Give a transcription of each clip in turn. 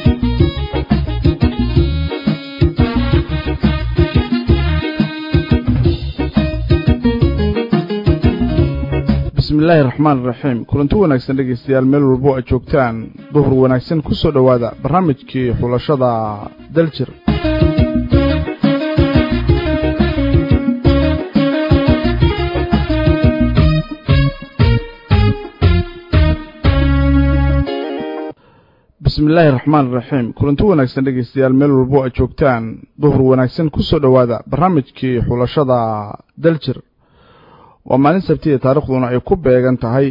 bismillaahi raxmaan iraxiim kulanti wanaagsan dhegaystayaal meel walbo aad joogtaan duhur wanaagsan ku soo dhowaada barnaamijkii xulashada daljir bismillaahi raxmaan iraxiim kulanti wanaagsan dhegaystayaal meel walbo aad joogtaan duhur wanaagsan ku soo dhowaada barnaamijkii xulashada daljir waa maalin sabtiya taarikhduna ay ku beegan tahay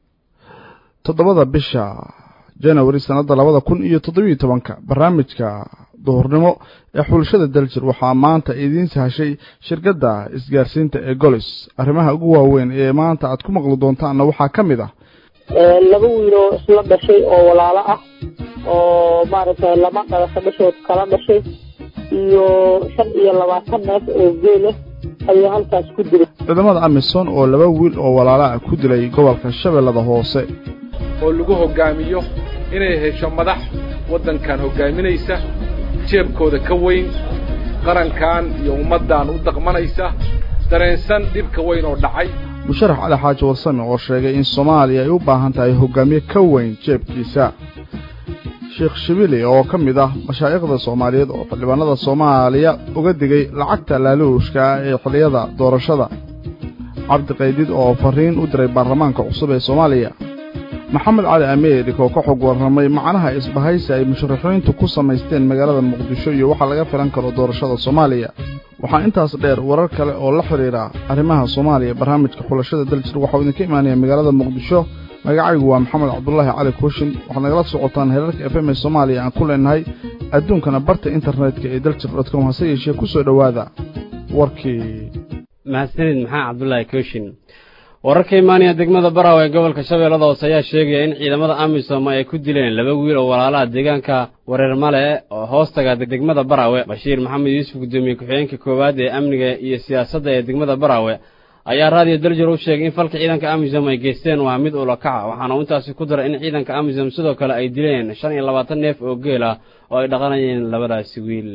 toddobada bisha janawari sannadda labada kun iyo toddobiyo tobanka barnaamijka duhurnimo ee xulashada daljir waxaa maanta idiin sahashay shirkadda isgaarsiinta ee golis arrimaha ugu waaweyn ee maanta aad ku maqli doontaanna waxaa ka mid ah laba wiiloo isla dhashay oo walaalo ah oo maaragtay lama dhalasho dhashood kala dhashay iyo shan iyo labaatan neef oo geela ayaa halkaas ku dilay ciidamada amisom oo laba wiil oo walaalo ah ku dilay gobolka shabeellada hoose oo lagu hoggaamiyo inay hesho madax waddankan hoggaaminaysa jeebkooda ka weyn qarankan iyo ummaddan u daqmanaysa dareensan dhibka weyn oo dhacay musharax cali xaaji warsame oo sheegay in soomaaliya ay u baahan tahay hoggaamiye ka weyn jeebkiisa sheekh shibili oo ka mid ah mashaa'ikhda soomaaliyeed oo xildhibaanada soomaaliya uga digay lacagta laaluushka ah ee xilliyada doorashada cabdiqaydid oo farriin u diray baarlamaanka cusub ee soomaaliya maxamed cali ameerik oo ka xog warramay macnaha isbahaysi ay musharaxiintu ku samaysteen magaalada muqdisho iyo waxa laga filan karo doorashada soomaaliya waxaa intaas dheer warar kale oo la xidhiidha arrimaha soomaaliya barnaamijka xulashada daljir waxauu idinka imaanaya magaalada muqdisho magacaygu waa maxamed cabdulaahi cali kooshin waxaad nagala socotaan heerarka f m ee soomaaliya aan ku leenahay adduunkana barta internetka ee daljir dotcom hase yeeshee ku soo dhowaada warkii mahadsanid maxaa cabdulaahi kooshin wararka imaanaya degmada baraw ee gobolka shabeellada hoose ayaa sheegaya in ciidamada amisom ay ku dileen laba wiil oo walaalaha deegaanka wareer male oo hoostaga degmada baraawe bashiir maxamed yuusuf guddoomiye ku-xigeenka koowaad ee amniga iyo siyaasadda ee degmada baraawe ayaa raadiyo daljir u sheegay in falka ciidanka amisom ay geysteen waa mid ulakaca waxaana uu intaasi ku daray in ciidanka amisom sidoo kale ay dileen shan iyo labaatan neef oo geel ah oo ay dhaqanayeen labadaasi wiil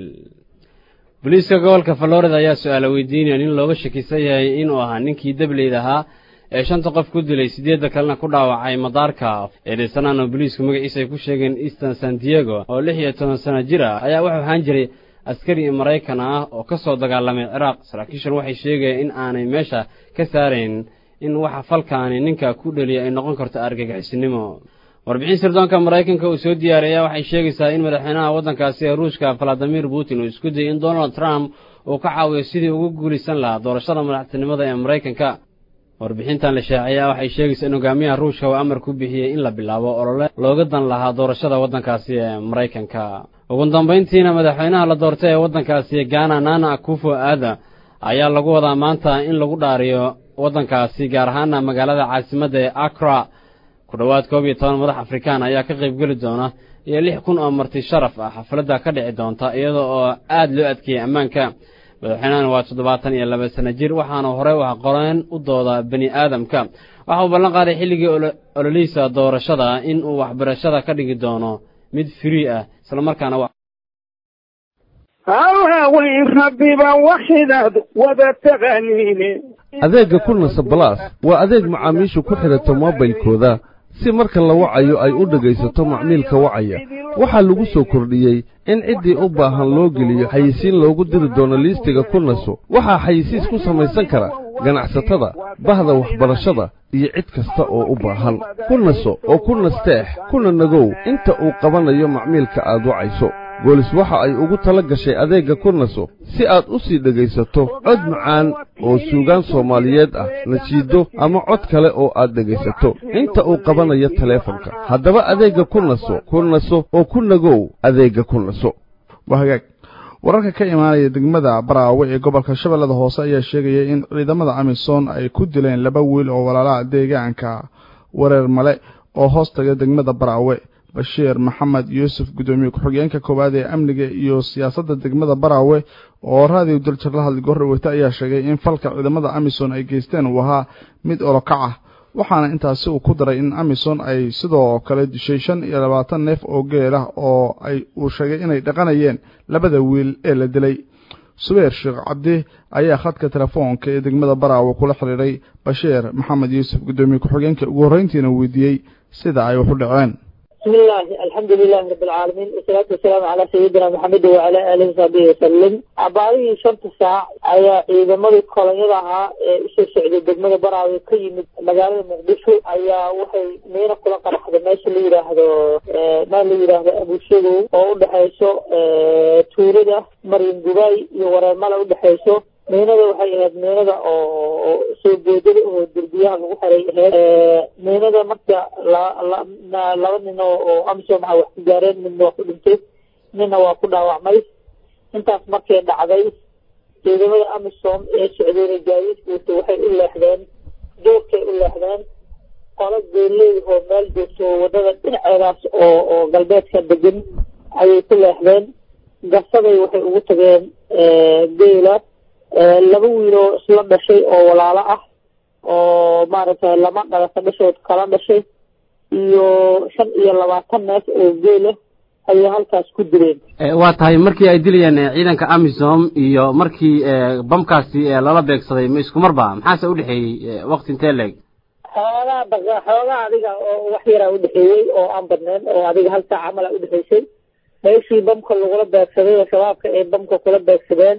booliiska gobolka florida ayaa su-aala weydiinaya nin looga shakisan yahay inuu ahaa ninkii dableyda ahaa ee shanta qof ku dilay siddeedda kalena ku dhaawacay madaarka eedhaysanaan oo booliisku magaciisa ay ku sheegeen easton san diego oo lix iyo toban sano jir ah ayaa wuxuu ahaan jiray askari maraykan ah oo ka soo dagaalamay ciraaq saraakiishan waxay sheegayeen in aanay meesha ka saarayn in waxa falkaani ninka ku dheliya ay noqon karto argagixisnimo warbixin sirdoonka maraykanka uu soo diyaariyay waxay sheegaysaa in madaxweynaha waddankaasi ee ruushka valadimir putin uu isku dayay in donald trump uu ka caawiyo sidii ugu guulaysan lahaa doorashada madaxtinimada ee maraykanka warbixintan la shaaciyaa waxay sheegaysaa in hogaamiyaha ruushka uu amar ku bixiyey in la bilaabo olole looga dan lahaa doorashada waddankaasi ee maraykanka ugu dambayntiina madaxweynaha la doortay ee waddankaasi gaana nana akufo aada ayaa lagu wadaa maanta in lagu dhaariyo waddankaasi gaar ahaana magaalada caasimadda ee akra ku dhowaad koob iyo toban madax afrikaan ayaa ka qaybgeli doona iyo lix kun oo marti sharaf ah xafladda ka dhici doonta iyada oo aad loo adkeeyey ammaanka madaxweynahan waa toddobaatan iyo laba sano jir waxaana horey wax qoreen u dooda bani aadamka waxa uu ballan qaaday xilligii ololihiisa doorashada in uu waxbarashada ka dhigi doono mid free ah islamarkaana hawaaweyn rabbiba waxidaad wada taqaaniine adeegga kulnasa balaas waa adeeg macaamiishu ku xidhato moobilkooda si marka la wacayo ay u dhegaysato macmiilka wacaya waxaa lagu soo kordhiyey in ciddii u baahan loo geliyo xayisiin loogu diri doono liistiga kulnaso waxaa xayisiis ku samaysan kara ganacsatada bahda waxbarashada iyo cid kasta oo u baahan kulnaso oo ku nasteex kuna nagow inta uu qabanayo macmiilka aad wacayso boolis waxa ay ugu tala gashay adeegga kurnaso si aad u sii dhegaysato cod macaan oo suugaan soomaaliyeed ah najiiddo ama cod kale oo aad dhegaysato inta uu qabanayo taleefanka haddaba adeegga kurnaso kurnaso oo ku nagow adeegga kurnaso waa hagaag wararka ka imaanaya degmada baraawe ee gobolka shabeellada hoose ayaa sheegaya in ciidamada amisom ay ku dileen laba wiil oo walaalaha deegaanka wareer male oo hoostaga degmada baraawe bashiir maxamed yuusuf guddoomiye ku-xigeenka koowaad ee amniga iyo siyaasadda degmada baraawe oo raadiyo daljir la hadlay goordhaweyta ayaa sheegay in falka ciidamada amisom ay geysteen uu ahaa mid olokac ah waxaana intaasi uu ku daray in amisom ay sidoo kale dishay shan iyo labaatan neef oo geel ah oo ay uu sheegay inay dhaqanayeen labada wiil ee la dilay subeer sheekh cabdi ayaa khadka telefoonka ee degmada baraawe kula xidhiidhay bashiir maxamed yuusuf guddoomiye ku-xigeenka ugu horreyntiina weydiiyey sida ay wax u dhaceen بسم الله الحمد لله رب العالمين والصلاة والسلام على سيدنا محمد وعلى آله وصحبه وسلم عباري شنط ساعة أيا إذا مري كولنيدها إيش سعودي دقمة براوي كيمد مجال مقدشو أيا وحي مينا كلا قرح هذا ماشي اللي يراهدو ما اللي يراهدو أبو شيرو أو دحيسو توريدا مريم دبي يورا مالا ودحيسو meenada waxay ahayd meenada oo soo boodada oo derbiyaha lagu xiray ahayd meenada marka laba nin oo amisom a wax ku gaareen midna waa ku dhintay midna waa ku dhaawacmay intaas markay dhacday ciidamada amisom ee socdeena gaadiidkiisa waxay u leexdeen joogkay u leexdeen qolo geeleeyahoo meel joogto wadada dhinaceedaas oo oo galbeedka degan ayay ku leexdeen gasaday waxay ugu tageen geela laba wiiloo isla dhashay oo walaalo ah oo maaragtay lama dhalasa dhashood kala dhashay iyo shan iyo labaatan neef oo geela ayay halkaas ku dileen waa tahay markii ay dilayeen ciidanka amisom iyo markii bamkaasi lala beegsaday ma isku marba maxaase udhexeeyey wakti intee leeg xoogaa daqa xoogaa adiga oo wax yaraa udhexeeyey oo aan badnayn oo adiga hal saac camal a udhexeysay meeshii bamka lagula beegsaday oo shabaabka ay bamka kula beegsadeen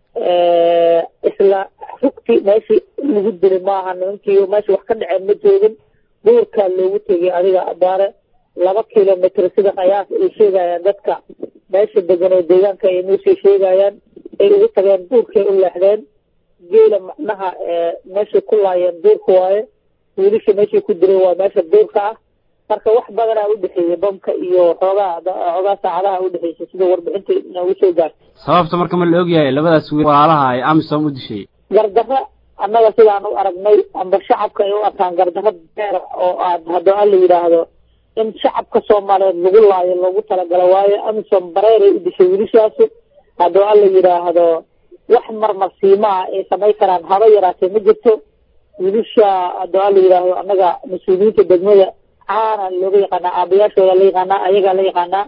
isla rugti meeshii lagu dilay maaha nimankii meesha wax ka dhaceen ma joogin duurkaa loogu tegay adiga abaare laba kilomitr sida qayaas ay sheegayaan dadka meesha degan oo deegaanka ay nuusii sheegayaan ay ugu tageen duurkay u leexdeen geela macnaha meeshay ku laayeen duurka waaye wiilisha meeshay ku diray waa meesha duurka ah marka wax badanaa udhexeeyey bamka iyo xoogaa xoogaa saacadaha udhexeysay sida warbixinta noogu soo gaartay sababta marka ma la ogyahay labadaas wiil walaalaha ay amisom u dishay gardarro annaga sidaan u aragnay amba shacabka ay u arkaan gardarro beer oo aad haddoo an la yidhaahdo in shacabka soomaaliyeed lagu laayo loogu talagalo waayo amisom bareeray u dishay wiilishaasu haddoo an la yidhaahdo wax marmarsiimaa ay samayn karaan haba yaraatee ma jirto wiilisha haddoo an la yidhaahdo annaga mas-uuliyiinta degmada caana looga yaqaanaa aabayaashooda la yaqaanaa ayagaa la yaqaanaa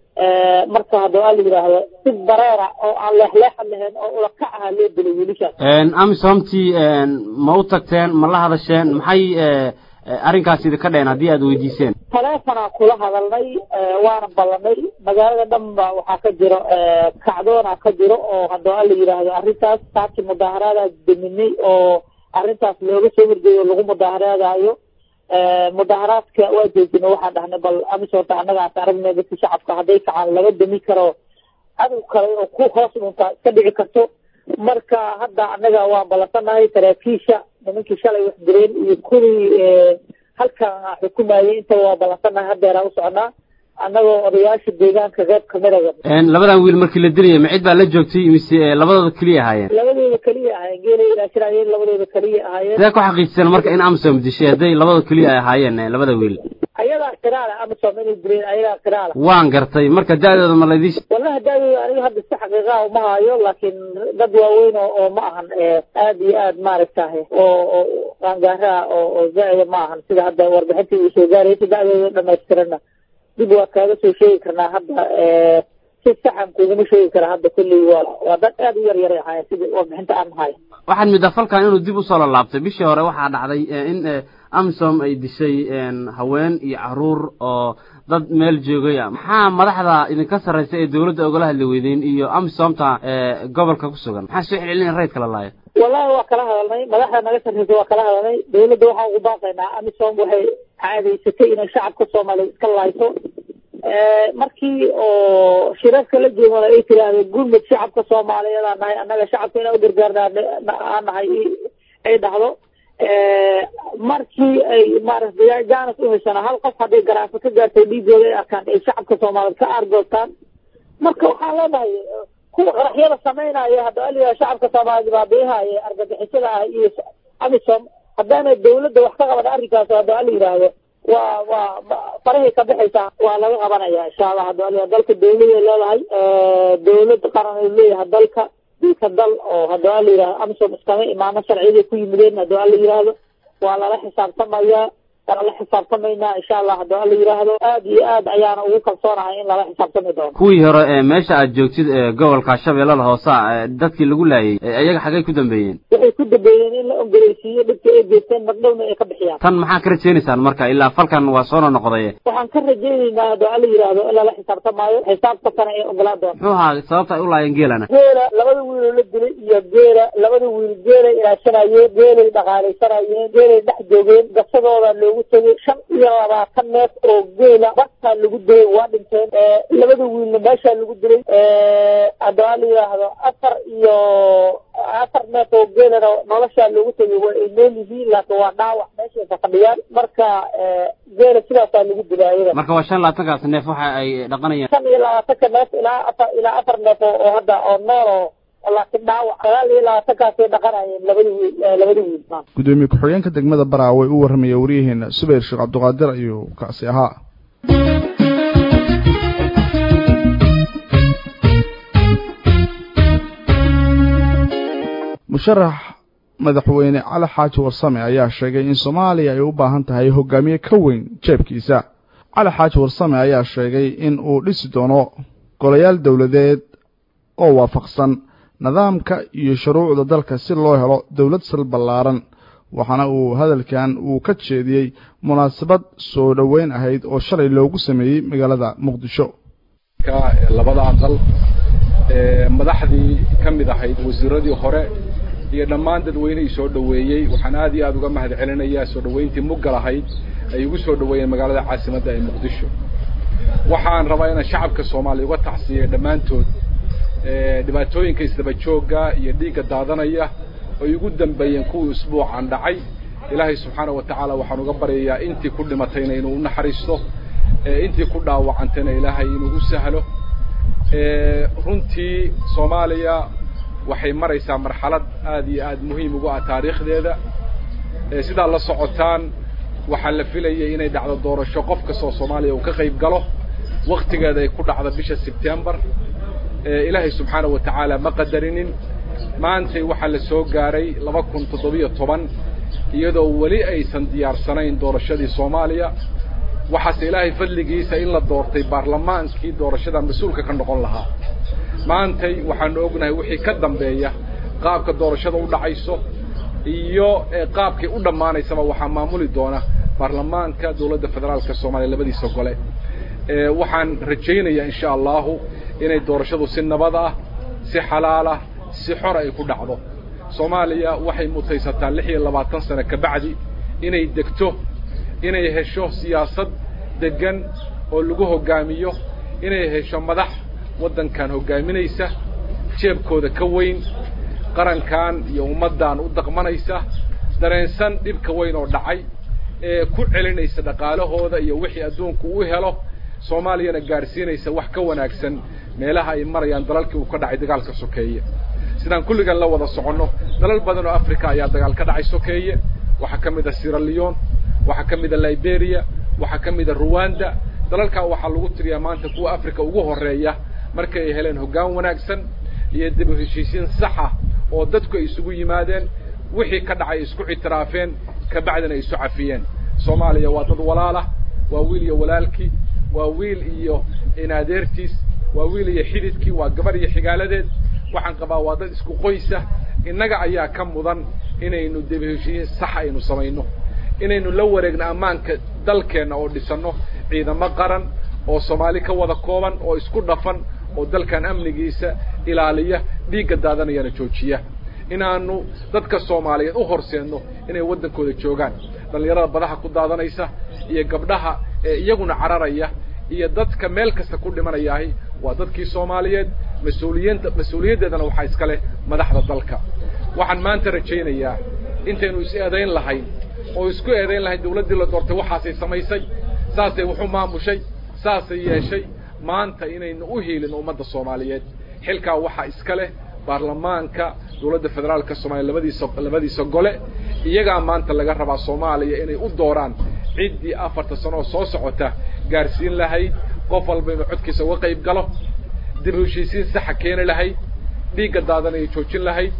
marka haddoo an la yidhaahdo si bareera oo aan leexleexan lahayn oo ulakac aha loo dilay wiilishaas amisomtii ma u tagteen ma la hadasheen maxay arrinkaas idinka dheen haddii aad weydiiseen taleefonaa kula hadalnay waana ballanay magaalada dhan ba waxaa ka jiro kacdoona ka jiro oo haddoo an la yidhaahdo arrintaas saaki mudaaharaadaas deminay oo arrintaas looga soo horjeeyo lagu mudaaharaadayo mudaaharaadka waa joojina waxaan dhahnay bal amisorta annagaas aragnay dadka shacabka hadday kacaan laga dami karo cadow kale oo ku hoos dhunta iska dhici karto marka hadda annaga waan ballansanahay saraakiisha nimankii shalay wax direen iyo kuwii halkan xukumayay intaba waan ballansanahay haddeeraa u soconaa annagoo odayaasha deegaanka qeyb kamidaba labadan wiil markii la dilayay ma cid baa la joogtay mise labadooda keliya ahaayeen labadooda keliya ahaayeen geelay ilaashiraayeen labadooda keliya ahaayeen sidee ku xaqiijiseen marka in amisom dishay hadday labada keliya ay ahaayeen labada wiil ayagaa qiraala amisom inay direen ayagaa qiraala waan gartay marka da-dooda ma laydii wallahi da-dooda aniga hadda si xaqiiqaha uma hayo laakiin dad waaweyn oo oo ma ahan aad iyo aad maaragtahay oo oo qaangaaraha oo oo zaida ma ahan sida hadda warbixintii uu soo gaaraysa da-dooda dhamaystirana dib waa kaaga soo sheegi karnaa hadda si saxan kuguma sheegi karaa hadda kulley waa waa dad aad u yar yaray ahaayeen sida warbixinta aan hayo waxaad middaa falkan inuu dib usoo lalaabtay bishii hore waxaa dhacday in amisom ay dishay haween iyo caruur oo dad meel joogaya maxaa madaxda idinka sarraysa ee dawladda ogala hadli weydeen iyo amisomta gobolka ku sugan maxaa soo celcelin raydka la laayo wallahi waa kala hadalnay madaxda naga sarreysa waa kala hadalnay dawladda waxaan ugu baaqaynaa amisom waxay caadaysatay inay shacabka soomaaliya iska laayso markii oo shirarka la jeemada ay tirahdeen gurmud shacabka soomaaliyeed aan nahay annaga shacabka inaan u gargaarna aan nahay ay dhahdo markii ay maaragtay jaanis u heshana hal qof hadday garaafo ka gaartay dhiigooda ay arkaan ay shacabka soomaaliyeed ka aargoostaan marka waxaan leenahay kuwa qaraxyada samaynaya hadda aliyaa shacabka soomaaliyeed baabiihaya argagixisada ah iyo amisom haddaana dawladda wax ka qabana arrinkaas hadda ala yidhaahdo waa waa farahay ka baxaysaa waa laga qabanaya insha allah hadda aliya dalka dawladay leedahay dawlad qaran ay leeyahay dalka dilka dal oo haddii ala yidhahdo amisom iskama imaano sharciyaday ku yimideen haddii ala yidhaahdo waa lala xisaabtamaya waa la xisaabtamaynaa insha allah haddii alla yidhaahdo aad iyo aad ayaana ugu kalsoonahay in lala xisaabtami doono kuwii hore ee meesha aad joogtid ee gobolka shabeellada hoose ee dadkii lagu laayay ee iyaga xaggay ku dambeeyeen waxay ku dambeeyeen in la ongoleysiiyo dhibka ay geysteen magdhowna ay ka bixiyaan tan maxaa ka rajaynaysaan marka ilaa falkan waa soo noqday waxaan ka rajaynaynaa haddii alla yidhaahdo in lala xisaabtamaayo xisaabtankana ay ogolaan doonto muxuu ahaa sababta ay u laayeen geelana geela labada wiiloo la dilay iyo geela labada wiil geelay ilaashanayeen geelay dhaqaalaysanayeen geelay dhex joogeen gasadooda loogu tegay shan iyo labaatan neef oo geela bartaa lagu dilay waa dhinteen labada wiilna meeshaa lagu dilay haddii la yidhaahdo afar iyo afar neef oo geelana noloshaa loogu tegay waa ay nool yihiin laakiin waa dhaawac meeshay ka fadhiyaan marka geela sidaasaa lagu dilay ayada marka waa shan labaatankaas neef waxa ay dhaqanayaan shan iyo labaatanka neef ilaa afar ilaa afar neef oo oo hadda oo nool oo laakiin dhaawac sagaal iyo labaatankaasay dhaqanayeen labada wiil labada wiil gudoomiye ku-xigeenka degmada baraa way u warramaya waryaheena subayr sheekh cabdiqaadir ayuu kaasi ahaa musharax madaxweyne cali xaaji warsame ayaa sheegay in soomaaliya ay u baahan tahay hogaamiye ka weyn jeebkiisa cali xaaji warsame ayaa sheegay in uu dhisi doono golayaal dowladeed oo waafaqsan nidaamka iyo shuruucda dalka si loo helo dowlad sal ballaaran waxaana uu hadalkan uu ka jeediyey munaasabad soo dhoweyn ahayd oo shalay loogu sameeyey magaalada muqdisho labada aqal madaxdii ka mid ahayd wasiiradii hore iyo dhammaan dadweynihii soo dhoweeyey waxaan aad iyo aad uga mahad celinayaa soo dhoweyntii muggal ahayd ay ugu soo dhoweeyeen magaalada caasimadda ee muqdisho waxaan rabaa inaan shacabka soomaaliya uga tacsiiya dhammaantood dhibaatooyinka isdaba joogga iyo dhiigga daadanaya ay ugu dambeeyeen kuwii usbuucan dhacay ilaahay subxaana wa tacaala waxaan uga baryayaa intii ku dhimatayna inuu u naxariisto intii ku dhaawacantayna ilaahay inuu u sahlo runtii soomaaliya waxay maraysaa marxalad aad iyo aad muhiim ugu ah taariikhdeeda sidaa la socotaan waxaa la filayay inay dhacdo doorasho qof kastoo soomaaliya uu ka qayb galo waktigeeda ay ku dhacdo bisha sebtembar ilaahay subxaana wa tacaala ma qadarinin maantay waxaa la soo gaaray laba kun toddobiyo toban iyadoo weli aysan diyaarsanayn doorashadii soomaaliya waxaase ilaahay fadligiisa in la doortay baarlamaankii doorashada mas-uulka ka noqon lahaa maantay waxaanu ognahay wixii ka dambeeya qaabka doorashada u dhacayso iyo qaabkay u dhammaanaysaba waxaa maamuli doona baarlamaanka dowladda federaalka soomaaliya labadiisa gole waxaan rajaynayaa insha allahu inay doorashadu si nabad ah si xalaal ah si xor ay ku dhacdo soomaaliya waxay mutaysataa lix iyo labaatan sano kabacdi inay degto inay hesho siyaasad deggan oo lagu hoggaamiyo inay hesho madax waddankan hoggaaminaysa jeebkooda ka weyn qarankan iyo ummaddan u daqmanaysa dareensan dhibka weyn oo dhacay ee ku celinaysa dhaqaalahooda iyo wixii adduunku u helo soomaaliyana gaadhsiinaysa wax ka wanaagsan meelaha ay marayaan dalalkii uu ka dhacay dagaalka sokeeye sidaan kulligan la wada soconno dalal badan oo africa ayaa dagaal ka dhacay sokeeye waxaa ka mid a sierra leon waxaa ka mid a liberia waxaa ka mid a ruwanda dalalkan waxaa lagu tiriyaa maanta kuwa africa ugu horeeya markay ay heleen hoggaan wanaagsan iyo dib u heshiisiin sax ah oo dadku ay isugu yimaadeen wixii ka dhacay isku ictiraafeen kabacdina ay isu cafiyeen soomaaliya waa dad walaalah waa wiil iyo walaalkii waa wiil iyo inadeertiis waa wiil iyo xididkii waa gabar iyo xigaaladeed waxaan qabaa waa dad isku qoysa innaga ayaa ka mudan inaynu dib heshiisiin sax aynu samayno inaynu la wareegno ammaanka dalkeenna oo dhisanno ciidamo qaran oo soomaali ka wada kooban oo isku dhafan oo dalkan amnigiisa ilaaliya dhiigga daadanayana joojiya inaanu dadka soomaaliyeed u horseedno inay waddankooda joogaan dhallinyarada badaha ku daadanaysa iyo gabdhaha ee iyaguna cararaya iyo dadka meel kasta ku dhimanayaahi waa dadkii soomaaliyeed mas-uuliyiinta mas-uuliyaddeedana waxaa iska leh madaxda dalka waxaan maanta rajaynayaa intaynu is eedayn lahayn oo isku eedayn lahayn dawladdii la doortay waxaasay samaysay saasay wuxu maamushay saasay yeeshay maanta inaynu u hiilin ummadda soomaaliyeed xilkaa waxaa iska leh baarlamaanka dawladda federaalka soomaliya labadiisa labadiisa gole iyagaa maanta laga rabaa soomaaliya inay u dooraan ciddii afarta sano oo soo socota gaarsiin lahayd qof walba inuu codkiisa uga qayb galo dib u heshiisiin saxa keeni lahayd dhiigga daadanaya joojin lahayd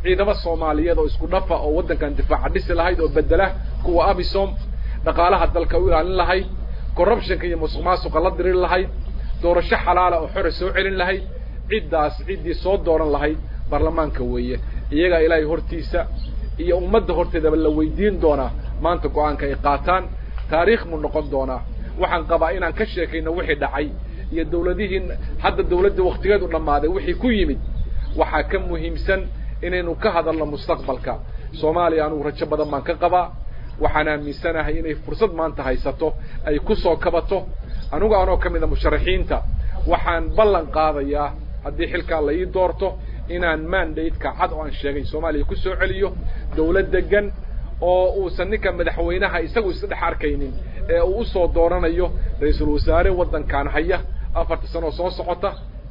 ciidamo soomaaliyeed oo isku dhafa oo waddankan difaaca dhisi lahayd oo bedela kuwa abisom dhaqaalaha dalka u ilaalin lahayd corruptionka iyo musuq maasuqa la diri lahayd doorasho xalaala oo xore soo celin lahayd ciddaas ciddii soo dooran lahayd baarlamaanka weeye iyagaa ilaahay hortiisa iyo ummadda horteedaba la weydiin doonaa maanta go-aanka ay qaataan taariikh muu noqon doonaa waxaan qabaa inaan ka sheekayno wixii dhacay iyo dawladihii hadda dawladda waktigeedu dhammaaday wixii ku yimid waxaa ka muhiimsan inaynu ka hadalno mustaqbalka soomaaliya anugu rajo badan baan ka qabaa waxaan aaminsanahay inay fursad maanta haysato ay ku soo kabato anugu anoo ka mida musharaxiinta waxaan ballan qaadayaa haddii xilkaa la ii doorto inaan mandate-ka cad oo aan sheegay soomaaliya ku soo celiyo dawlad degan oo uusan ninka madaxweynaha isagu isdhex arkaynin ee uu usoo dooranayo ra-iisul wasaare waddankan haya afarta sano oo soo socota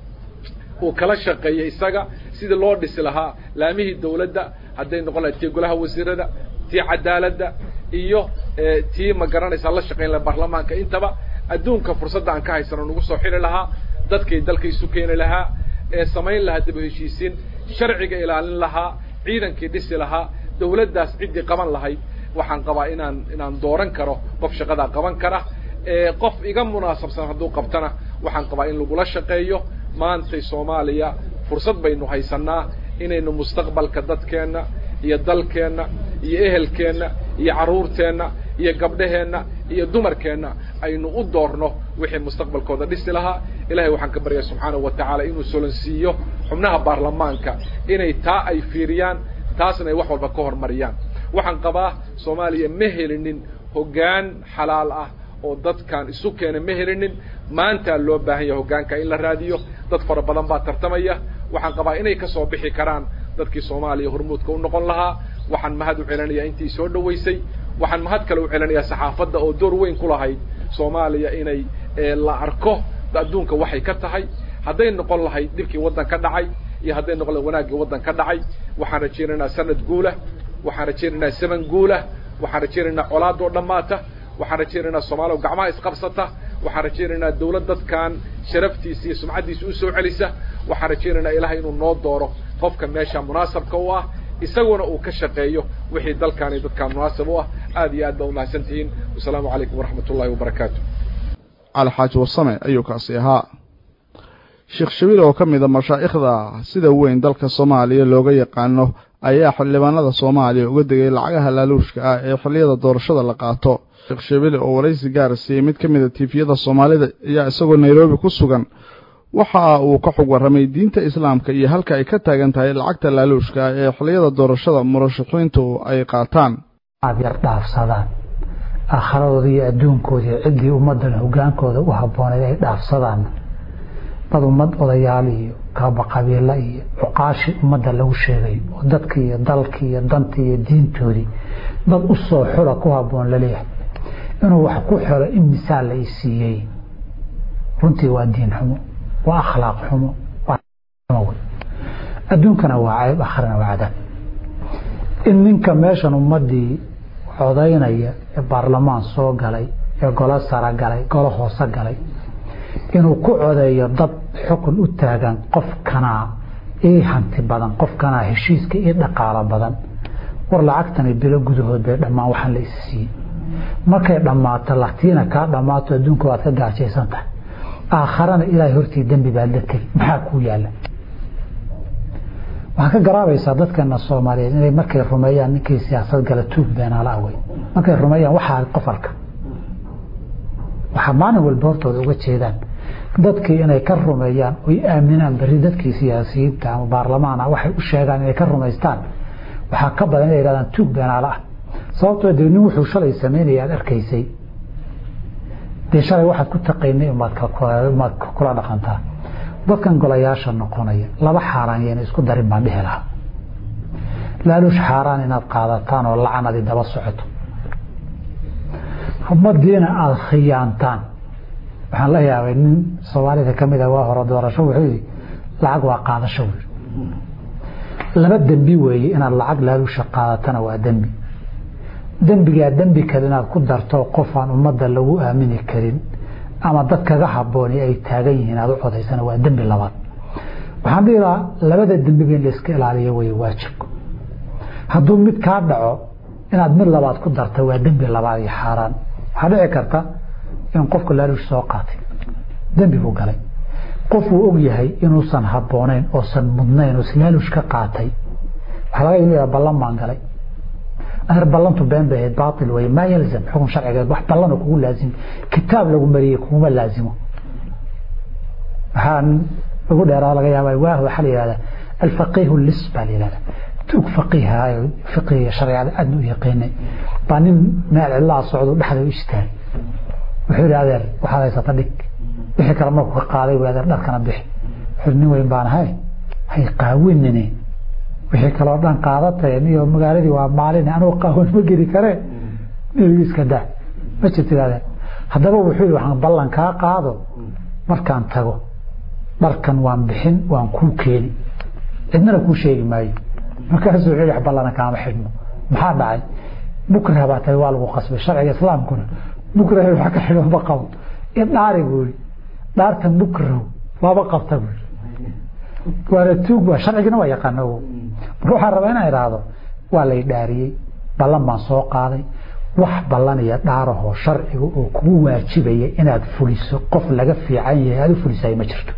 uu kala shaqeeyo isaga sidii loo dhisi lahaa laamihii dawladda hadday noqon lahay tii golaha wasiirada tii cadaaladda iyo tii ma garanaysaa la shaqayn laha baarlamaanka intaba adduunka fursadda aan ka haysano nagu soo xili lahaa dadkay dalka isu keeni lahaa ee samayn lahaa dib u heshiisiin sharciga ilaalin lahaa ciidankii dhisi lahaa dawladdaas ciddii qaban lahayd waxaan qabaa inaan inaan dooran karo qof shaqadaa qaban kara qof iga munaasabsan hadduu qabtana waxaan qabaa in lagula shaqeeyo maantay soomaaliya fursad baynu haysanaa inaynu mustaqbalka dadkeenna iyo dalkeenna iyo ehelkeenna iyo carruurteenna iyo gabdhaheenna iyo dumarkeenna aynu u doorno wixii mustaqbalkooda dhisi lahaa ilahay waxaan ka baryaa subxaanahu wa tacaala inuu solansiiyo xubnaha baarlamaanka inay taa ay fiiriyaan taasna ay wax walba ka hormariyaan waxaan qabaa soomaaliya ma helinin hoggaan xalaal ah oo dadkan isu keena ma helinin maantaa loo baahan yahay hoggaanka in la raadiyo dad fara badan baa tartamaya waxaan qabaa inay ka soo bixi karaan dadkii soomaaliya hormuudka u noqon lahaa waxaan mahad u celinayaa intii soo dhowaysay waxaan mahad kale u celinayaa saxaafadda oo door weyn ku lahayd soomaaliya inay la arko adduunka waxay ka tahay hadday noqon lahayd dhibkii waddan ka dhacay iyo hadday noqon lahayd wanaaggii waddan ka dhacay waxaan rajaynaynaa sanad guulah waxaan rajaynaynaa zaman guulah waxaan rajaynaynaa colaadoo dhammaata waxaan rajaynaynaa soomaaliya gacmaha isqabsata waxaan rajaynaynaa dawlad dadkan sharaftiisa iyo sumcaddiisa u soo celisa waxaan rajaynaynaa ilahay inuu noo dooro qofka meesha munaasabka u ah isaguna uu ka shaqeeyo wixii dalkaan iyo dadkaan munaasab u ah aad iyo aad baa umahadsan tihiin wasalaamu calaykum waraxmat ullahi wabarakaatu cali xaaji warsame ayuu kaasi ahaa sheekh shabiil oo ka mid a mashaa'ikhda sida weyn dalka soomaaliya looga yaqaano ayaa xildhibaanada soomaaliya uga degay lacagaha laaluushka ah ee xilliyada doorashada la qaato sheekh shabiil oo waraysi gaara siiyey mid ka mid a tiifiyada soomaalida ayaa isagoo nairobi ku sugan waxa uu ka xog warramay diinta islaamka iyo halka ay ka taagan tahay lacagta laaluushka ah ee xilliyada doorashada murashaxiintu ay qaataan aad yar dhaafsadaan aakhiradooda iyo adduunkooda iyo ciddii ummaddan hogaankooda u habbooneed ay dhaafsadaan dad ummad odayaal iyo kaaba qabiilo iyo cuqaashi ummadda lagu sheegay oo dadkii iyo dalkii iyo dantii iyo diintoodii dad u soo xula ku habboon laleeyahay inuu wax ku xelo in misaal la isiiyey runtii waa diin xumo waa akhlaaq xumo adduunkana waa cayb akhrina waa cadaab in ninka meeshan ummadii codaynaya ee baarlamaan soo galay ee golo sara galay golo hoose galay inuu ku codeeyo dad xukun u taagan qofkanaa ii hanti badan qofkanaa heshiiska ii dhaqaalo badan war lacagtani bilo gudahood bay dhammaan waxaan la is siiyey markay dhammaato latiina kaa dhammaato adduunka waad ka gaajaysan tahay aakharana ilaahay hortii dembi baad la tegi maxaa kuu yaalla waxaa ka garaabaysaa dadkeena soomaaliyeed inay markay rumeeyaan ninkii siyaasad gala tuug beenaala awey markay rumeeyaan waxaa qofalka waxaa maalin walba hortooda uga jeedaan dadkii inay ka rumeeyaan oy aaminaan beri dadkii siyaasiyiinta ama baarlamaana waxay u sheegaan inay ka rumaystaan waxaa ka badan inay yidhahdaan tuug beenaala ah sababtoo dee nin wuxuu shalay samaynaya aad arkaysay dee shalay waxaad ku taqaynay umaad kula dhaqantaa dadkan golayaasha noqonaya laba xaaraan yayna isku darin baan dhihi lahaa laaluush xaaraan inaad qaadataan oo lacanadi daba socoto ummadiina aada khiyaantaan waxaan la yaabay nin soomaalida ka mid a waa hore doorasho wuxuu yidhi lacag waa qaadasho wy laba dembi weeye inaad lacag laaluusha qaadatana waa dembi dembigaa dembi kale inaad ku darto qof aan ummadda lagu aamini karin ama dad kaga habbooni ay taagan yihiin aad u codaysana waa dembi labaad waxaan dhihi lahaa labada dembiba in layska ilaaliyo wey waajibku hadduu mid kaa dhaco inaad mid labaad ku darta waa dembi labaad iyo xaaraan waxaa dhici karta in qofka laaluush soo qaatay dembi buu galay qof uu og yahay inuusan habboonayn oosan mudnayn oo laaluush ka qaatay waxaa laga yaaba ballan baan galay aher ballantu been bay ahayd baatil wey maa yalzam xukun sharcigeed wax ballana kugu laazim kitaab lagu mariyey kuguma laazimo waxaan ugu dheeraa laga yaaba waah waxaa la yihahdaa alfaqiihu lis baa la yihahdaa tuug faqiiha fiqiga sharciyada aadna u yaqiinay baa nin meel cidlaa socdo dhexda u istaagay wuxuu yidhi adeer waxaad haysata dhig wixii kale markuu ka qaaday wy adeer dharkana bixi wuxuu nin weyn baan ahay hay qaawinine wixii kaloo dhan qaadatay niyo magaaladii waa maalin anuu qaawan ma geli kare nebiga iska daa ma jirtid adeer haddaba wuxuu yidhi waxaan ballan kaa qaado markaan tago dharkan waan bixin waan kuu keeni cidnana kuu sheegi maayo markaasuu wuxuu yidhi ballana kaama xidhmo maxaa dhacay bukrah baa tahay waa lagu qasbay sharciga islaamkuna bukrah wax ka xidho ma qabo idhaari buu yidhi dhaartan bukrahu lama qabta buu yidhi waana tuug waa sharcigina waa yaqaana marka waxaan rabaa inaan idhaahdo waa lay dhaariyey ballan baan soo qaaday wax ballan iyo dhaarahoo sharciga oo kugu waajibaya inaad fuliso qof laga fiican yahay aad u fulisayo ma jirto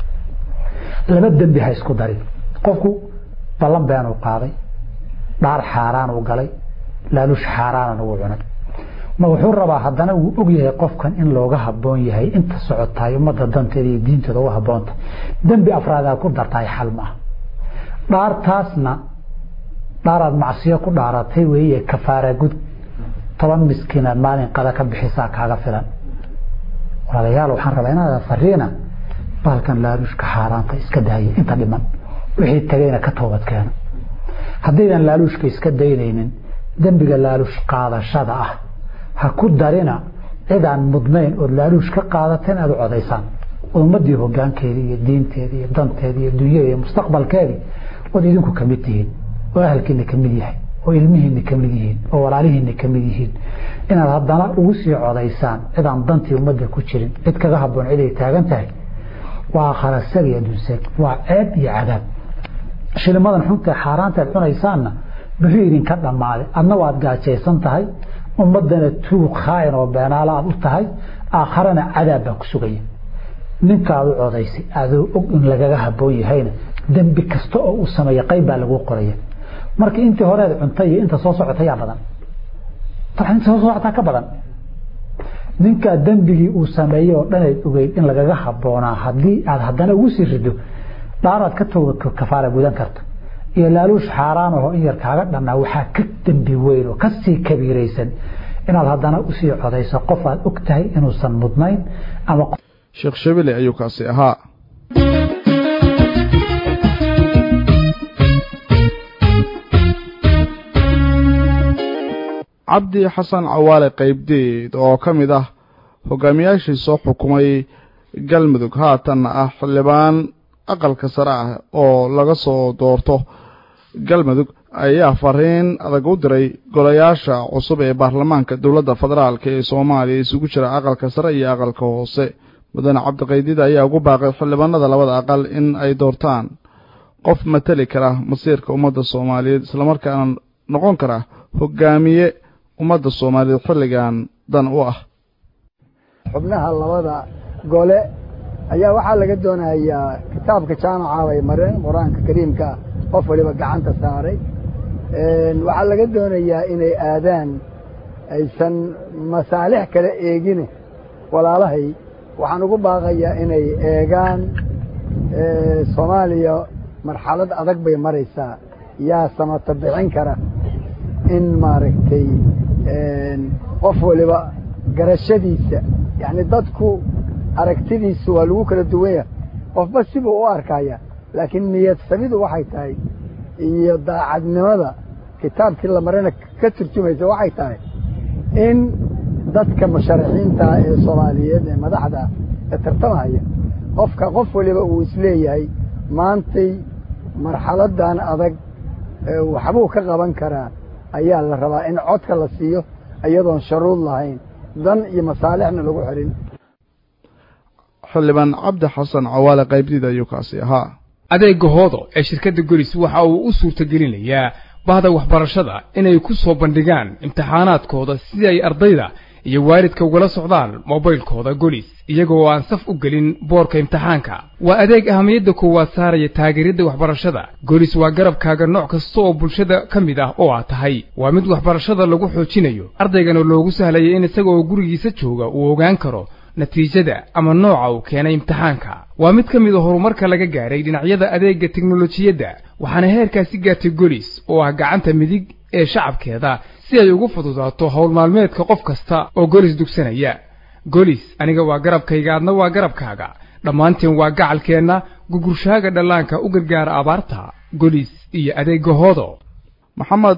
laba dembi ha isku darin qofku ballan beenuu qaaday dhaar xaaraan uu galay laaluush xaaraanan uu cunay ma wuxuu rabaa haddana uu og yahay qofkan in looga habboon yahay inta socotaay ummadda danteeda iyo diinteeda uga habboonta dembi afraadaa ku dartahay xal ma ah dhaartaasna dhaaraad macsiyo ku dhaaratay weeye kafaara gud toban miskiinaad maalin qada ka bixisaa kaaga filan walaalayaal waxaan rabaa inaada fariina baalkan laaluushka xaaraanta iska daaya inta dhiman wixii tagayna ka toobad keena haddaydan laaluushka iska daynaynin dembiga laaluush qaadashada ah ha ku darina cidaan mudnayn ood laaluush ka qaadateen aad u codaysaan ummadii hogaankeedii iyo diinteedii iyo danteedii iyo dunyada iyo mustaqbalkeedii ood idinku kamid tihiin oo ahalkiina kamid yahay oo ilmihiina kamid yihiin oo walaalihiina kamid yihiin inaad haddana ugu sii codaysaan cidaan dantii ummadda ku jirin cid kaga haboon ciday taagan tahay waa kharasag iyo adduunseeg waa ceeb iyo cadaab shilimadan xunta xaaraanta aad cunaysaanna bixi idinka dhammaaday adna waad gaajaysan tahay ummadana tuug khaayan oo beenaalo aad u tahay aakharana cadaab baa ku sugaya ninkaad u codaysay adoo og in lagaga haboon yahayna dembi kasta oo uu sameeya qayb baa lagu qoraya marka intii horeed cuntay iyo inta soo socota yaa badan dabcan inta soo socotaa ka badan ninkaa dembigii uu sameeyey oo dhan ayd ogeyd in lagaga habboonaa haddii aad haddana ugu sii rido dhaaraad ka tooga kafaara gudan karta iyo laaluush xaaraan aho in yar kaaga dhannaa waxaa ka dembi weyn oo kasii kabiiraysan inaad haddana usii codayso qof aad og tahay inuusan mudnayn ama sheekh shabile ayuu kaasi ahaa cabdi xasan cawaale qaybdeed oo ka mid ah hogaamiyaashii soo xukumay galmudug haatanna ah xildhibaan aqalka sare ah oo laga soo doorto galmudug ayaa fariin adag u diray golayaasha cusub ee baarlamaanka dowladda federaalk ee soomaaliya isugu jira aqalka sare iyo aqalka hoose mudane cabdiqaydid ayaa ugu baaqay xildhibaanada labada aqal in ay doortaan qof mateli kara masiirka ummadda soomaaliyeed islamarkaana noqon kara hogaamiye ummadda soomaaliyeed xilligan dan u ah xubnaha labada gole ayaa waxaa laga doonayaa kitaabka jaamaca bay mareen qur-aanka kariimka qof waliba gacanta saaray waxaa laga doonayaa inay aadaan aysan masaalix kale eegine walaalahay waxaan ugu baaqayaa inay eegaan soomaaliya marxalad adag bay maraysaa yaa samata bixin kara in maaragtay qof waliba garashadiisa yacni dadku aragtidiisu waa lagu kala duwan yahay qofba sibuu u arkaya laakiin niyad samidu waxay tahay iyo daacadnimada kitaabkii la marana ka turjumaysa waxay tahay in dadka musharaxiinta ee soomaaliyeed ee madaxda ee tartamaya qofka qof waliba uu isleeyahay maantay marxaladan adag waxbuu ka qaban karaa ayaa la rabaa in codka la siiyo iyadoon sharuud lahayn dan iyo masaalixna lagu xirin xildhibaan cabdi xasan cawaale qaybdiid ayuu kaasi ahaa adeega hoodo ee shirkadda golis waxa uu u suurtagelinayaa bahda waxbarashada inay ku soo bandhigaan imtixaanaadkooda si ay ardayda iyo waalidka ugala socdaan mobaylkooda golis iyaga oo aan saf u gelin boorka imtixaanka waa adeeg ahamiyadda koowaad saaraya taageeridda waxbarashada golis waa garabkaaga nooc kasta oo bulshada ka mid ah oo aad tahay waa mid waxbarashada lagu xoojinayo ardaygana loogu sahlaya in isaga oo gurigiisa jooga uu ogaan karo natiijada ama nooca uu keenay imtixaanka waa mid ka mid a horumarka laga gaaray dhinacyada adeegga teknolojiyadda waxaana heerkaasi gaartay golis oo ah gacanta midig ee shacabkeeda si ay ugu fududaato howl maalmeedka qof kasta oo golis dugsanaya golis aniga waa garabkayga adna waa garabkaaga dhammaanteen waa gacalkeenna gugurshaaga dhallaanka u gargaara abaarta golis iyo adeegga hoodo maxamed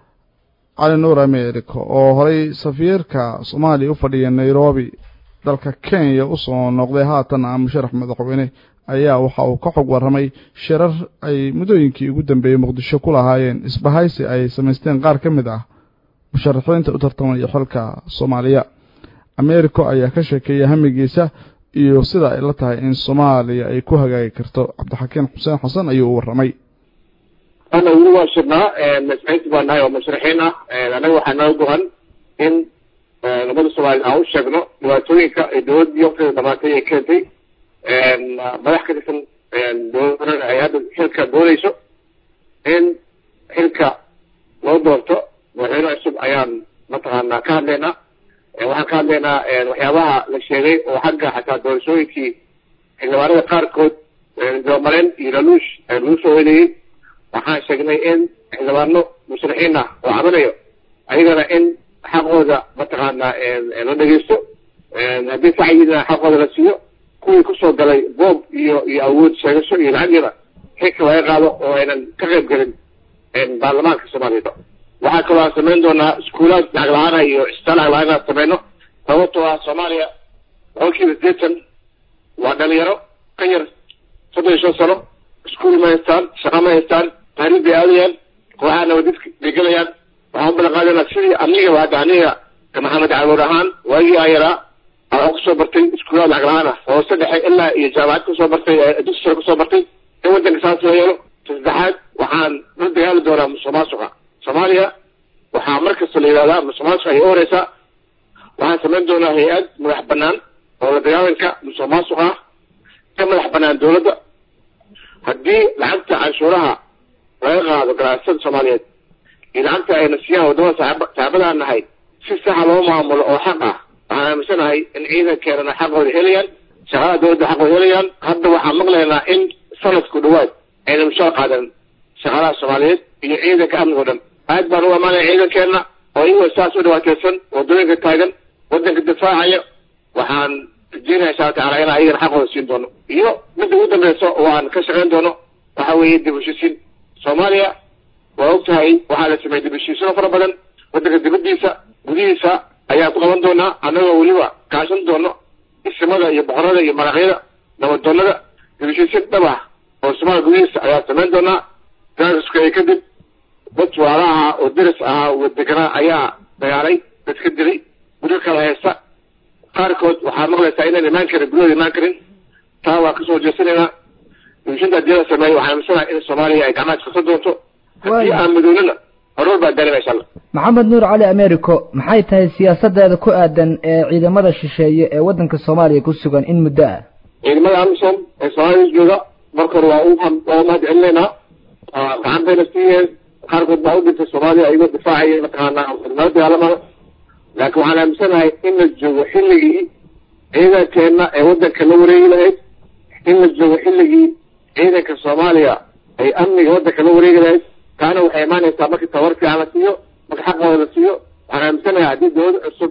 cali nuur america oo horay safiirka soomaaliya u fadhiya nairobi dalka kenya u soo noqday haatan ah musharax madaxweyne ayaa waxa uu ka xog warramay shirar ay muddooyinkii ugu dambeeyey muqdisho ku lahaayeen isbahaysi ay samaysteen qaar ka mid ah musharaxiinta u tartamaya xilka soomaaliya americo ayaa ka sheekeeyay hamigiisa iyo sida ay la tahay in soomaaliya ay ku hagaagi karto cabdixakiin xuseen xasan ayuu u warramay ana weli waa shirnaa masciid baa nahay oo musharaxiin ah anaga waxaa noo gohan in ummadda soomaliya aan u sheegno dhibaatooyinka ay dowladdii waqtiga dhamaatay ay keentay madax ka tirsan dowladana ay hadda xilka doonayso in xilka loo doorto madaxweyne cusub ayaan mataqaanaa ka hadlaynaa waxaan ka hadlaynaa waxyaabaha la sheegay oo xagga xataa doorashooyinkii xildhibaanada qaarkood dibamareyn iyo laluush lagu soo weynayey waxaan sheegnay in xildhibaano musharaxiin ah oo cabanayo ayagana in xaqooda mataqaanaa la dhegeysto haddii sacyidina xaqooda la siiyo kuwii kusoo galay boob iyo iyo awood sheegasho iyo lacagyada xilka laga qaado oo aynan ka qayb gelin baarlamaanka soomaaliyeed waxaa kaloo aan samayn doonaa iskuulaad lacag la-aana iyo cistaan lacag la-aan aan samayno sababtoo ah soomaaliya boqolkiiba sideetan waa dhalinyaro ka yar soddon iyo shan sano iskuul ma haystaan shaqa ma haystaan taariif bay aadayaan kooxaha nabadidka bay gelayaan waxaan u balan qaadana sidii anigaba hadda aniga maxamed calood ahaan waagii aan yaraa waxaan kusoo bartay iskuulaad lacag la-aan ah hoose dhexe ilaa iyo jaamacad kusoo bartay dugsi sare kusoo bartay in waddanka saas loo yeelo saddexaad waxaan la dagaali doonaa musuq maasuqa soomaaliya waxaa mar kasta la yidhahdaa musuq maasuqa ay u horeysaa waxaan samayn doonaa hay-ad madax banaan oo la dagaalanka musuq maasuqa ah ka madax banaan dowladda haddii lacagta canshuuraha laga qaado ganacsada soomaaliyeed iyo lacagta ayna siiyaan waddamada saab saxaabadaan nahay si saxa loo maamulo oo xaq ah waxaan aaminsanahay in ciidankeenana xaqooda helayaan shaqada dowladda xaqooda helayaan hadda waxaan maqlaynaa in sanadku dhawaad ayna mushaar qaadan shaqadaha soomaaliyeed iyo ciidanka amniga o dhan aad baan u amaanaya ciidankeenna oo iyagoo saas u dhibaateysan waddooyinka taagan waddanka difaacaya waxaan rajeynaya insha alla tacala inaan ayagana xaqooda siin doono iyo midda ugu dambeysa oo aan ka shaqayn doono waxa weeye dib heshiisiin soomaaliya waa og tahay waxaa la sameeyey dib heshiisino fara badan waddanka dibaddiisa gudihiisa ayaan ku qaban doonaa annagoo weliba kaashan doono isimada iyo boqorada iyo maraqyada nabadoonada dib heshiisiin dhab ah oo soomaaliya gudihiisa ayaan samayn doonaa gaaskuay kadib dad waala ahaa oo deris ahaa wadeganaa ayaa dagaalay dad ka dilay guryo kala haysta qaarkood waxaa maqlaysaa inaan imaan karin guryahooda imaan karin taa waa kasoo jeesanaynaa dibishinta haddii la sameeyo waxaan amisanaha in soomaaliya ay gacmaha iskasa doonto haddii aan midoonina horumar baa gaarina insha allah maxamed nuur cali americo maxay tahay siyaasadeeda ku aadan ee ciidamada shisheeye ee waddanka soomaaliya ku sugan in muddo ah ciidamada amisom ee soomaaliya jooga marka hore waa u waa u mahad celinaynaa gacan bayna siiyeen qaarkood baa u dhintay soomaaliya iyagoo difaacaya mataqaanaa nala dagaalamaya laakiin waxaan aaminsanahay in la joogo xilligii ciidankeenna ee waddanka la wareegi lahayd in la joogo xilligii ciidanka soomaaliya ay amniga waddanka la wareegi lahayd taana waxay imaanaysaa markii tabar fiican la siiyo marka xaqooda la siiyo waxaan aaminsanahay haddii dowlad cusub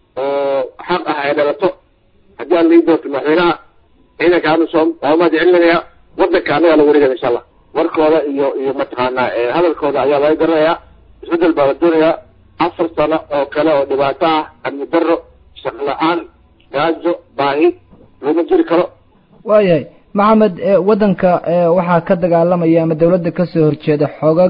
oo xaq ah ay dhalato haddii aan lii doorto madaxweynaha ciidanka amisom waa umahad celinaya waddanka annagaa la wareegaya insha allah warkooda iyo iyo mataqaanaa hadalkooda ayaa laga garanayaa isbeddel baa la doonayaa afar sano oo kale oo dhibaato ah amni darro shaqo la-aan gaajo baahi looma jiri karo waayahay maxamed waddanka waxaa ka dagaalamaya ama dawladda kasoo horjeeda xoogag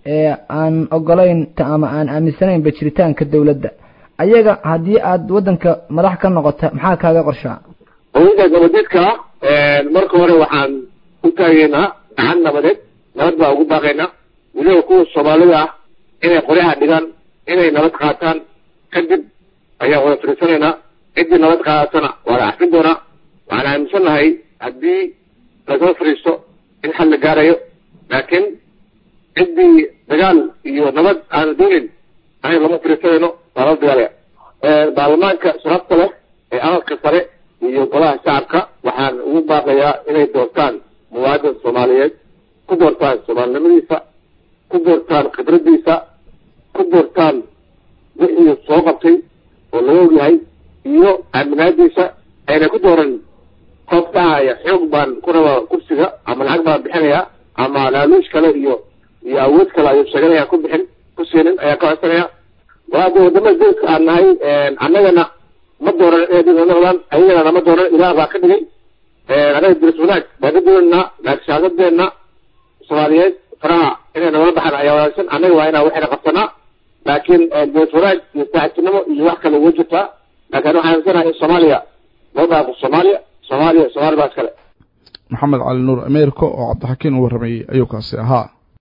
aan ogolayn ama aan aaminsanaynba jiritaanka dawladda ayaga haddii aad waddanka madax ka noqota maxaa kaaga qorshaa haweenka gabadiidka marka hore waxaan u taageynaa gacan nabadeed nabad baa ugu baaqaynaa weliba kuwa soomaalida ah inay qoryaha dhigaan inay nabad qaataan kadib ayaan wada fariisanaynaa ciddii nabad qaadatana waa la cafin doonaa waxaan aaminsannahay haddii lagala fariisto in xal la gaarayo laakiin ciddii dagaal iyo nabad aan doonin anaga lama fariisanayno waa lala dagaalaya baarlamaanka sharafta leh ee amalka sare iyo golaha shacabka waxaan ugu baaqayaa inay doortaan muwaadin soomaaliyeed ku doortaan soomaalinimadiisa ku doortaan khibradiisa ku doortaan wixii soo qabtay oo laga ogyahay iyo aaminaadiisa ayna ku dooran qof dhahaya xoog baan ku rabaa kursiga ama lacag baan bixinaya ama laaluush kale iyo iyo awood kale ayuu sheeganaya ku bixin ku siinin ayaa ka codsanaya waade wadamada dalka aan nahay annagana ma dooran inay dad noqdaan ayagana nama dooran ilaah baa ka dhigay anaga diris wanaag baan ka doonaynaa laakiin shahaadadeena soomaaliyeed faraha inay nagala baxaan ayaa wanaagsan annaga waa inaan waxayna qabsanaa laakiin diris wanaag iyo saaxiibtinimo iyo wax kale uga jirtaa laakiin waxaan aaminsanahay in soomaaliya loo dhaafo soomaaliya soomaaliya soomaali baa iskale maxamed cali nuur ameerika oo cabdixakiin u warramayey ayuu kaasi ahaa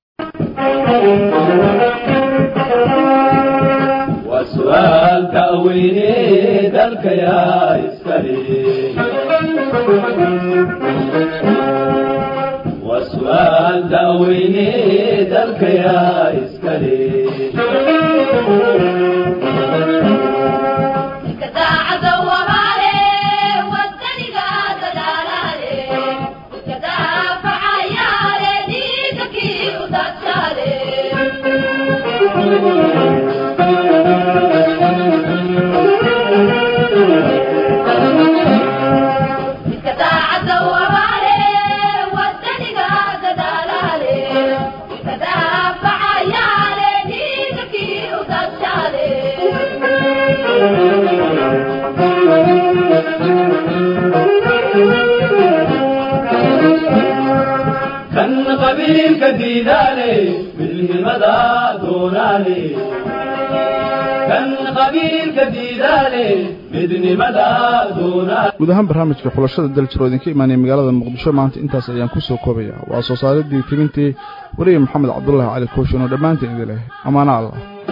وسؤال تأويني ذلك يا إسكالي وسؤال تأويني ذلك يا إسكالي كان قبيل كديداني بالهمدا دوناني كان قبيل كديداني midnimada doonaa guud ahaan barnaamijka xulashada daljiro idinka imaanaya magaalada muqdisho maanta intaas ayaan ku soo koobaya waa soo saaridii timintii weriye maxamed cabdulaahi cali kooshin oo dhammaanteen idin leh amaana allah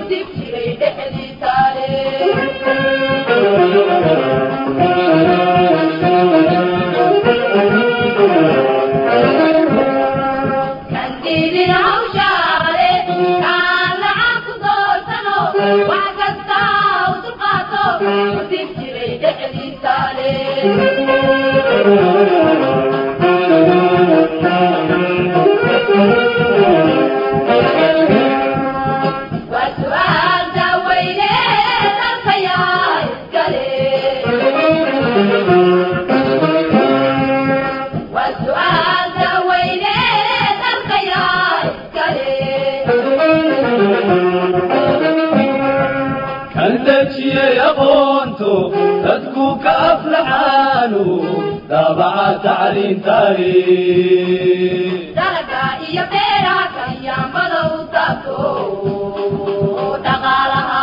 كنتشي يقونتو تدكو كأفلحانو تابع تعليم تاريخ dalaga iyo beeraha kanyaambada u taabto dhaqaalaha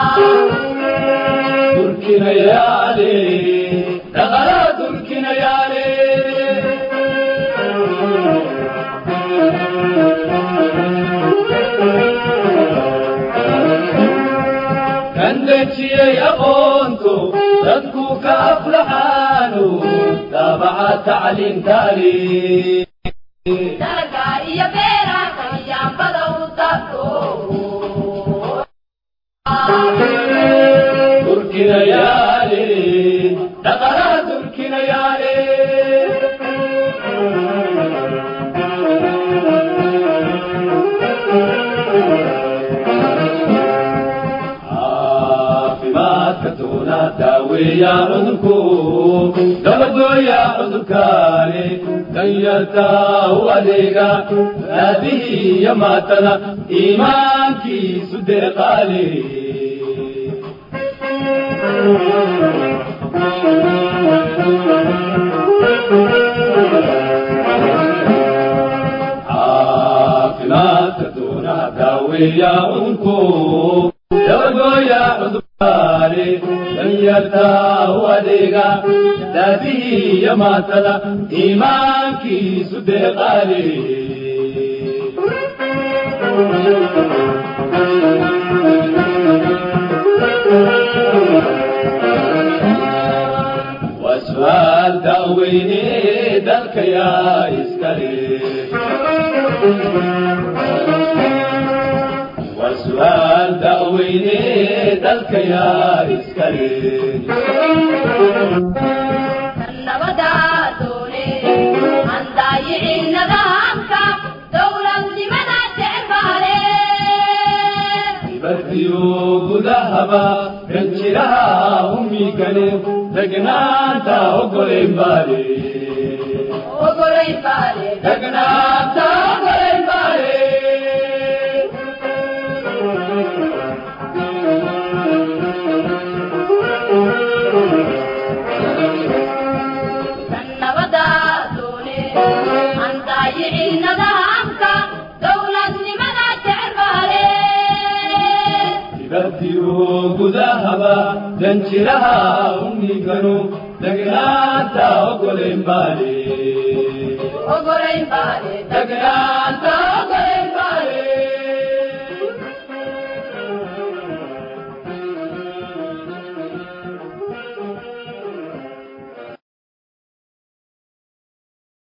تركنا يا علي دغلا تركنا يا علي كندتشي يقونتو تدكو كأفلحانو تابع تعليم تاريخ dalaga iyo beeraha kanyaambada u taabto تركنا يا علي دغلا تركنا يا علي caafimaadka tuuna daaweeya cudurku dabadooya cudurkaani danyarta u adeega aabihii iyo maatada iimaankiisu deeqaale caafimaadka tuuna daaweeya cudurku dabadooya cudurkaani danyarta u adeega daabihii iyo maatada iimaankiisu deeqaale وسؤال دعويني دلك يا إسكالي وسؤال دعويني دلك يا إسكالي nabadaadone aan daayicin nidaamka dowladnimada jecbaale بديو قدهبا رنجرها أمي كلم دقنانتا أقولين بالي ogolay baale دقنانتا أقولين بالي nabadaadone aan daayicin nidaamka dowladnimada jecbaale بديو قدهبا رنجرها أمي كلم دقنانتا أقولين بالي ogolay baale دقنانتا